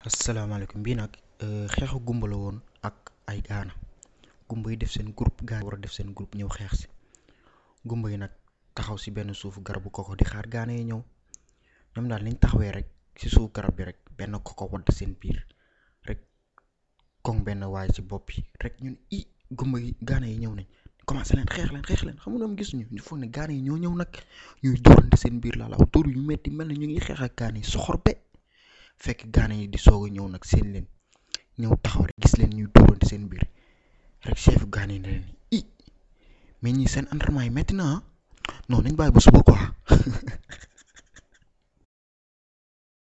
asalaamaaleykum bii nag xeexu gumba la woon ak ay gaana gumba yi def seen groupe gaana war a def seen groupe ñëw xeex si gumba yi nag taxaw si benn suufu garabu koko di xaar gaana yi ñëw ñoom daal niñ taxawee rek si suuf garab bi rek benn koko wadd seen biir rek koŋ benn waay ci bopp bi rek ñun i gumba yi gaana yi ñëw nañ commencé leen xeex leen xeex leen xam nga ñoom gisuñu ñu foog ne gaana yi ñoo ñëw nag ñuy dóorante seen biir laa la wax dóor yu metti mel na ñu ngi xeex ak gaana yi soxor be fekk gaana yi di soog a ñëw nag seen leen ñëw taxaw rek gis leen ñuy dóorante seen biir rek chef gaana yi ne leen i mais ñii seen entraînement yi metti na ah non nañ bàyyi ba suba quoi